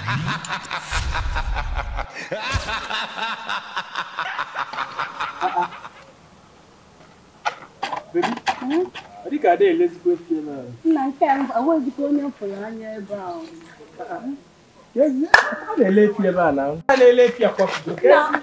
dịka ada elezikwa efi ebe ahụ nna nke a enweghịkwa onye m fụrụ anya ebe ahụ a na-ele efi ebe a na a na-ele efi akwapụgo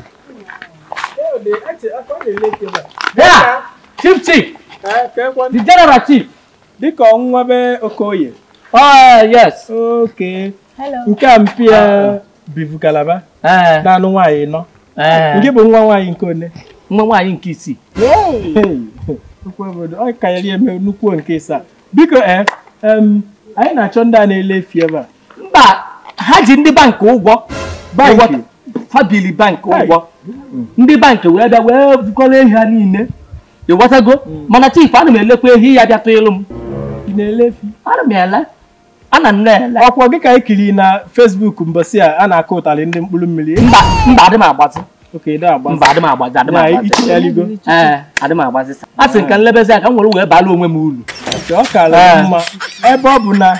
ọ na-ele efi ebe a Yeah, Chief Chief, Ka- ka ekwe the General Chief. dịka ọnwa be okoye Oh, yes. oke hello nke a mpi ya bivu kalaba Eh, naanụ nwaanyị nọ eh, nke bụ nwa nwaanyị nke one nwa nwaanyị nke isii. Hey! Okwu obodo ọ kanyere eme nnukwu nke ịsaa biko ee em, anyị na-achọ ndị a na-ele efi ebe a Mba, ha ji ndị bankị ụgwọ. Bankị? Ụgwọ- Ha bili bankị Hey. ụgwọ. Ndị bankị wee bịa wee bukọrọ ehi ha niile. Ịghọtago? Mana Chief, ana m elekwa ehi ya bịatụ ịlụ m. ị na-ele efi Ana m ele. Ana m na-ele. ọkwọ gị ka anyị kiri na Facebook mbọsị a a na-akụ ụtalị ndị mkpụrụ mmiri Mba, mba adị m agbazi. oke dị agba Mba adị m agbazi, adị m na agbazi. ichichaligo Ee, adị m agbazi. A sị nke nlebezi aka m were wee baala onwe m uru. ọ kara Ee. mma ebe ọ bụ na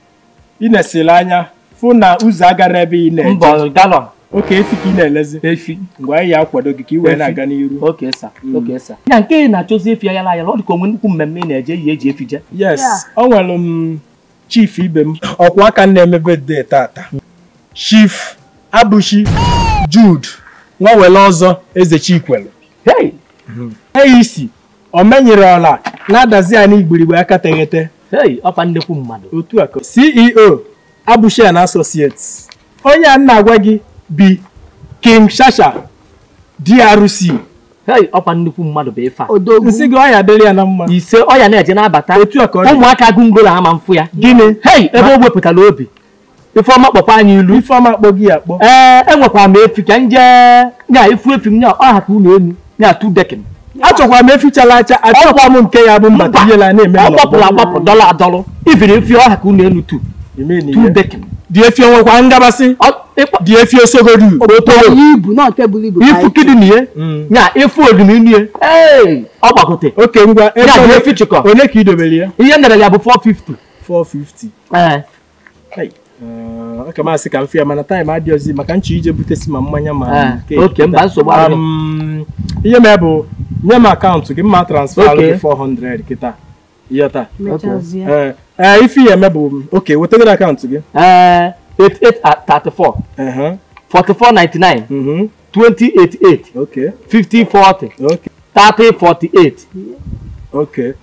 ị na-esili anya fụ na ụzọ agara ebe ị na-eje Mbọ galọn oke efi ka ị na-elezi efi. ngwa anyị ya akwado gị ka ị wee Efi. na-aga n'iru oke sa oke sa ya nke ị na-achọzi efi ayala ayala ọ dị ka onwe nnukwu mmemme ị na-eje yi eji efi je yes Yeah. ọ nwere m chief ibe m ọkwa aka m na-eme birthday tata chief abụchi jude nwawele ọzọ eze chikwelu hei eisi o menyere ọla na-adazi anyị igburigbe aka teghete hei ọkwa nnekwu mmadụ otu a ka ceo abụchi and associates onye a na-agwa gị bi king shasha drc hei ọkwa nnekwu mmadụ bụ ife a odogwu nsị gị ọya dịrị ya na mma ise ọ ya na-eje na-abata otu a ka ọ dị ụmụaka gụngolo ama mfụ ya gịnị hei ebe o wepụtara obi ifeọma kpọkwa anyị ilu ifeọma akpọ gị ya akpọ ee enwekwara m efi ka nje nya ifu efi m nya ọ hapụ ụlọ enu nya tu dekin achọkwa m efichala acha achọkwa m nke ya bụ mba Mba. tinyela na-eme ọ n'ọgbọ. gbapụrụ agbapụ dọla adọlụ ibiri efi ọ hapụ ụlọ enu tu Ime na tu ihe. dekin dị efi onwekwa ngabasị Ọ- ịkpọ- dị efi osogodu otoro onye ibu na nke buru ibu ka ifu anyị kidini ye Mm. nya ifu oduminu ye ee ọ gbagote oke ngwa ego Ya dị ole- efi chịkọ. ole ka ị dobere ya ihe ndere ya bụ 450 450 ee ọ ka masị ka m fịa mana taịm adịghịzi maka nchọ ije butesi ma mmanya ma Ah, keeki oke, mba, taa. nsogbu adịghị. Um, ihe mee bụ nye m akaụntụ gị mma transfer Okay. gị 400 kịta ihe taa mechazie ee ee, ife ihe eme bụ oke wetagoro akaụntụ gị ee 8834 Ehe, 4499 mhm, 2088 oke 5040 oke 3048 oke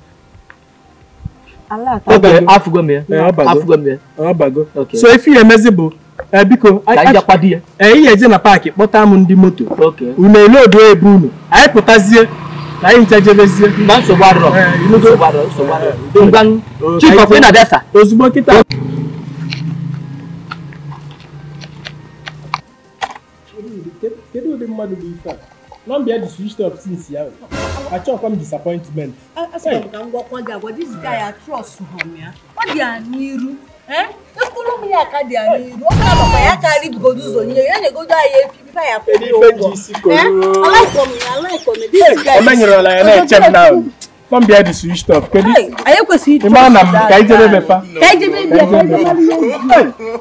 ala Ọ ata oke bago. afụgo m ya Ee, ọ bago. afụgo m ya ọ bago Okay. so ife ihe emezi bụ ee, biko ka anyị a- jakwado ya ee, ị ga-eje na paakị kpọta m ndị moto oke unu elodo ebe unu anyị pụtazie ka anyị ncha jebezie mba nsogbu adịrọ Ee, inugo. nsogbu adịrọ nsogbu adịrọ ngwa Okay. chief ọkwa ị na-abịa sa ozugbo kịta kedu ụdị mmadụ bụ ife a nọmba ya dị switched off since ya achọkwa m disappointment asịrị m ka m gwakwa gị agwa this guy I trust him ya ọ dị ya n'iru eh mkpụrụ mmiri aka dị ya n'iru ọ bụla makwa ya karị bugodo ụzọ nye ya na-egodo anyị efi ife ya kwụ Kedu ya ife ụgwọ ji isi koro? Eh, alaikọm ya alaikọm ya this guy o menyerela ya na-eche m na nọmba ya dị switched off kedu Hey, anyị ekwesịghị ị mara na m trust ka anyị jebe that guy. befa ka anyị jebe bịa ka anyị jebe bịa.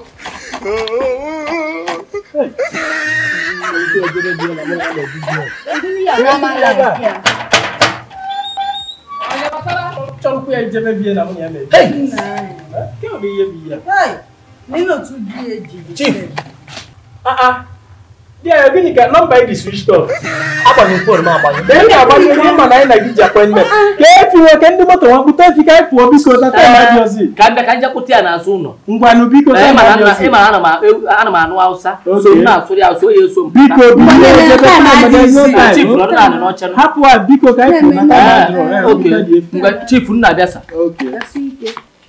ndị ya mama like ya chọrọkwa ya ijebe bie na nwunye ya na-eje ke ọ bụ ihe bụ ihe Hey, nínú otu di eji Chief. di ya gịnị ka nọmba ya dị switched off agbanyụ fon m agbanyụ Ka ị na-agbanye ihe ma na anyị na gị ji appointment ka efi nwoke ndị moto nwa kpụta efi ka anyị pụọ biko na taịm adịghịzi ka mbịa ka njekwute ya n'azụ ụlọ ngwanụ biko Ee, taịm ịma na ana m- adịghịzi ịma na ana m a- ana m anụ hausa so Okay. m na-asụrụ ya asụ ya eso m biko biko ejebe taịm adịghịzi chief nọdụ naanị n'oche nụ. hapụ a biko ka anyị pụọ na taịm Ee, adịghị Ee, oke biko dị efi. mgbe chief m na-abịa sa Okay. Jasi ike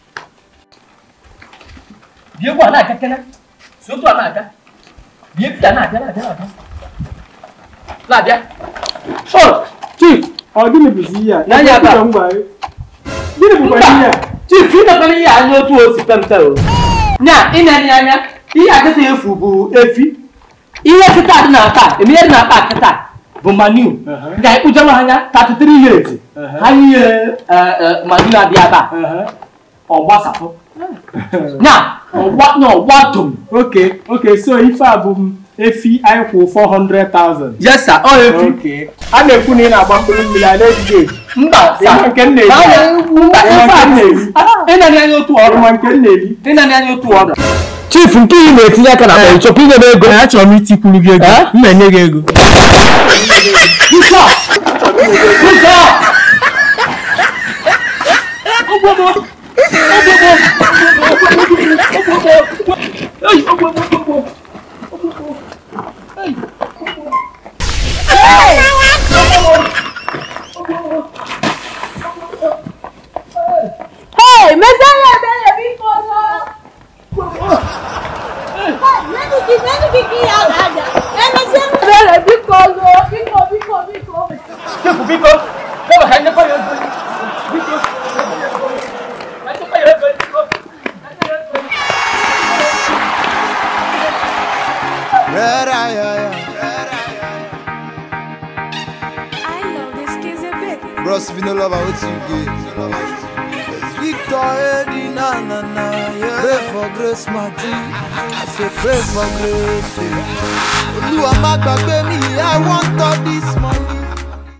bie ugbu a na-aga kene si otu a na-aga bie bịa na-abịa na-abịa na-abịa na-abịa Oh, chief ọ gịnị bụzi ihe a N'anya aka. Ekwesịrị m gwa gị. gịnị bụkwa ihe a chief ịnọkọrọ ihe anya otu o si pempe o nya ịna-enye anya ihe akịta efu bụ efi ihe kịta dị na taa eme ihe dị na akpa kịta bụ manu Uh-huh. ga ịkpụjara anya 33 years Uh-huh. ha nye manu na-abịa ebe a Ehe. ọ gbasapụ nya ọwa na ọwa dum okay okay so ife a bụ m efi anyị kwụ 400,000 yes sir ọ efi okay a na-ekwu na ị na-agba mkpụrụ mmiri a na-ejide eji mba ịma nke m na-eri mba Ịma nke m na-eri ịnanị anya otu ọrụ ịma nke m na-eri ịnanị anya otu ọrụ chief nke ị na-etinye aka na akpa ịchọpụ inye m ego achọrọ m itikwuru gị ego Eh? m na-enye gị ego bishọp bishọp Hey, mesaya ebere biko nọ. Nenu gị nenu gị gị ya ga-ada. Emesi ebere biko nọ. Biko biko biko. Chief biko kama ka nyekwa ya ego biko ka nyekwa ya ego biko I love this kid's a bit. Bros, if you no love her, what you get? Victor Eddie, na na na, yeah. Pray for grace, my G. I say pray for grace. yeah. Olúwa má gbàgbé mi, I want all this money.